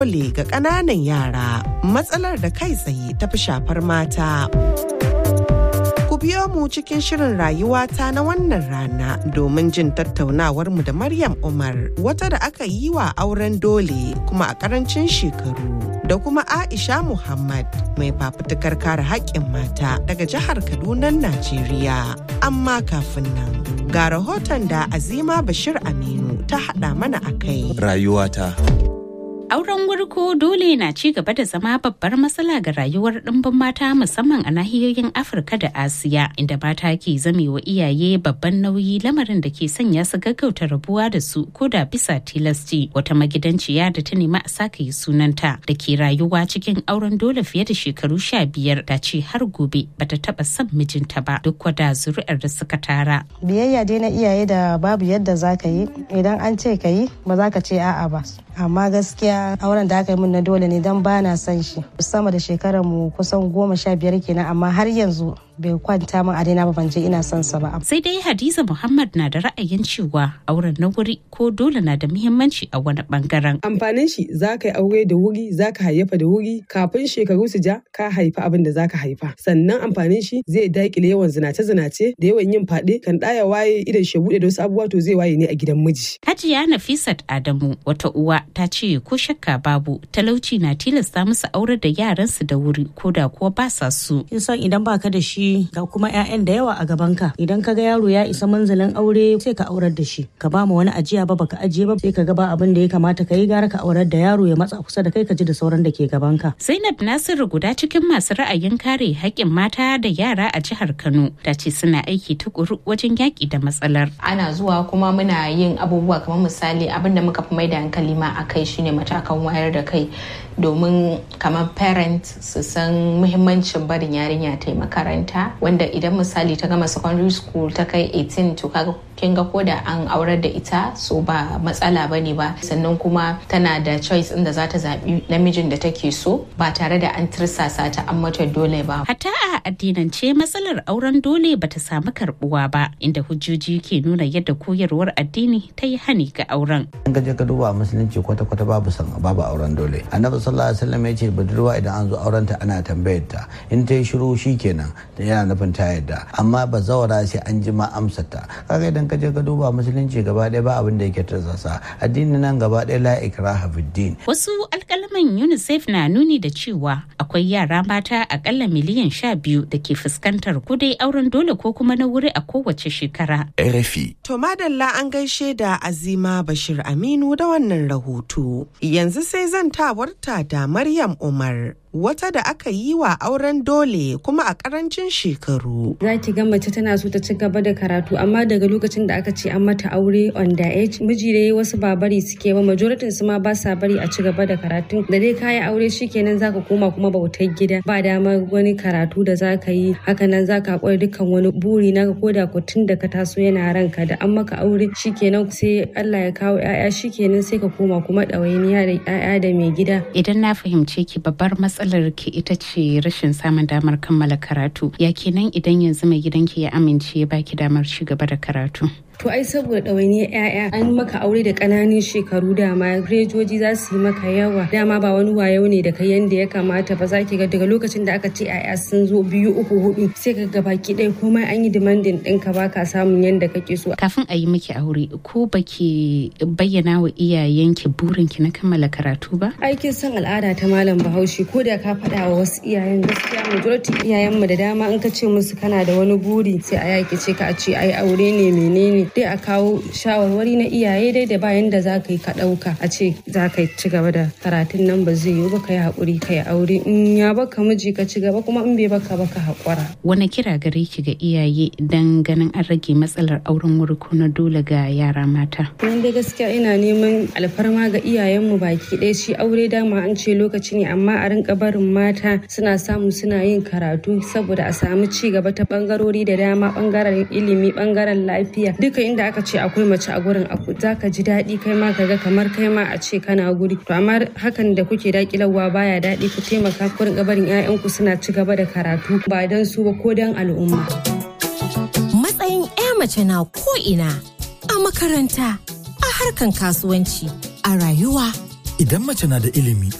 dole ga ƙananan yara matsalar da kai tsaye ta fi shafar mata. Ku biyo mu cikin shirin rayuwata na wannan rana domin jin tattaunawarmu da Maryam Umar wata da aka yi wa auren dole kuma a ƙarancin shekaru. Da kuma Aisha Muhammad mai fafutukar kare haƙƙin mata daga jihar Kaduna, Najeriya. Amma kafin nan ga rahoton da Azima Bashir Aminu ta haɗa mana a kai. Rayuwata. Auren wurko dole na ci gaba da zama babbar matsala ga rayuwar ɗimbin mata musamman a nahiyoyin Afirka da Asiya inda mata ke zamewa iyaye babban nauyi lamarin da ke sanya su gaggauta rabuwa da su ko da bisa tilasci wata magidanciya da ta nemi a saka yi sunanta da ke rayuwa cikin auren dole fiye da shekaru sha biyar ta ce har gobe bata taba son mijinta ba duk wada zuri'ar da suka tara. Biyayya dai na iyaye da babu yadda za ka yi idan an ce ka yi ba za ka ce a'a ba. Amma gaskiya auren da aka yi min na dole ne don ba na son shi sama da shekarar mu kusan goma sha biyar kenan amma har yanzu bai kwanta min a daina ba ban je ina son sa ba. Sai dai Hadiza Muhammad na da ra'ayin cewa auren na wuri ko dole na da muhimmanci a wani bangaren. Amfanin shi za ka yi aure da wuri za ka hayyafa da wuri kafin shekaru su ja ka haifa abin da za ka haifa. Sannan amfanin shi zai daƙile yawan zinace-zinace da yawan yin faɗe kan ɗaya waye idan shi buɗe da wasu abubuwa to zai waye ne a gidan miji. Hajiya Nafisat Adamu wata uwa ta ce ko shakka babu talauci na tilasta musu aurar da yaransu da wuri ko da kuwa ba sa su. Kin san idan baka da shi ga kuma 'ya'yan da yawa a gabanka idan ka ga yaro ya isa manzalin aure sai ka aurar da shi ka ba mu wani ajiya ba baka ajiye ba sai ka ga ba abin da ya kamata ka yi gara ka aurar da yaro ya matsa kusa da kai ka ji da sauran da ke gabanka. Zainab Nasiru guda cikin masu ra'ayin kare haƙƙin mata da yara a jihar Kano ta ce suna aiki tukuru wajen yaƙi da matsalar. Ana zuwa kuma muna yin abubuwa kamar misali abin da muka fi mai da hankali ma a kai shine matakan wayar da kai domin kamar parent su san muhimmancin barin yarinya ta yi makaranta wanda idan misali ta gama secondary school ta kai 18 to kaga kin ga koda an aurar da ita so ba matsala bane ba sannan kuma tana da choice inda za ta zaɓi namijin da take so ba tare da an tirsasa ta an mata dole ba. Hatta a addinance matsalar auren dole bata samu karbuwa ba inda hujjoji ke nuna yadda koyarwar addini ta yi hani ga auren. An gaje ka duba musulunci kwata-kwata babu san babu auren dole. Annabi sallallahu alaihi wasallam ya ce budurwa idan an zo auren ta ana tambayar ta in ta yi shiru shikenan yana nufin ta yadda amma ba zawara sai an ji ma amsar ta. Kaga idan ka je ka duba musulunci gaba ɗaya ba abin da yake tarzasa addini nan gaba ɗaya la ikraha din. Wasu alƙalaman UNICEF na nuni da cewa akwai yara mata akalla miliyan sha biyu da ke fuskantar kudai auren dole ko kuma na wuri a kowace shekara. RFI. To madalla an gaishe da Azima Bashir Aminu da wannan rahoto. Yanzu sai zantawarta da Maryam Umar. wata da aka yi wa auren dole kuma a karancin shekaru. Za ki ga mace tana so ta ci gaba da karatu amma daga lokacin da aka ce an mata aure on the age miji da wasu ba bari suke ba majoritin su ma ba sa bari a ci gaba da karatu da dai kayi aure shikenan zaka koma kuma bautar gida ba dama wani karatu da zaka yi hakanan zaka haƙura dukkan wani buri na ko da tun da ka taso yana ranka da an maka aure shikenan sai Allah ya kawo 'ya'ya shikenan sai ka koma kuma ɗawainiya da 'ya'ya da mai gida. Idan na fahimce ki babbar matsalar ki ita ce rashin samun damar kammala karatu ya kenan idan yanzu mai gidanki ya amince ya baki damar ci gaba da karatu To ai saboda ɗawainiyar 'ya'ya an maka aure da ƙananan shekaru dama rejoji za su yi maka yawa dama ba wani wayo ne da kai yanda ya kamata ba za ki ga daga lokacin da aka ce 'ya'ya sun zo biyu uku hudu sai ka ga baki ɗaya komai an yi demanding ɗinka ba ka samun yanda kake so. Kafin a yi miki aure ko baki bayyana wa iyayenki burinki na kammala karatu ba? Aikin san al'ada ta malam bahaushe ko da ka faɗa wa wasu iyayen gaskiya majority iyayenmu da dama in ka ce musu kana da wani buri sai a yaki ce ka a ce ai aure ne menene dai a kawo shawarwari na iyaye dai da bayan da za ka yi ka ɗauka a ce za ka ci gaba da karatun nan ba zai yiwu ba ka yi haƙuri ka yi aure in ya baka miji ka ci gaba kuma in bai baka baka haƙura. Wani kira gare ki ga iyaye dan ganin an rage matsalar auren wuri ko na dole ga yara mata. Nan dai gaskiya ina neman alfarma ga iyayenmu baki ɗaya shi aure dama an ce lokaci ne amma a rinka barin mata suna samu suna yin karatu saboda a samu ci gaba ta bangarori da dama bangaren ilimi bangaren lafiya duka inda aka ce akwai mace a gurin za ka ji daɗi kai ma ka ga kamar kai ma a ce kana guri to amma hakan da kuke dakilarwa baya daɗi ku taimaka ku rinka barin 'ya'yanku suna ci gaba da karatu ba don su ba ko don al'umma. Matsayin 'ya mace na ko ina a makaranta a harkan kasuwanci a rayuwa Idan mace na da ilimi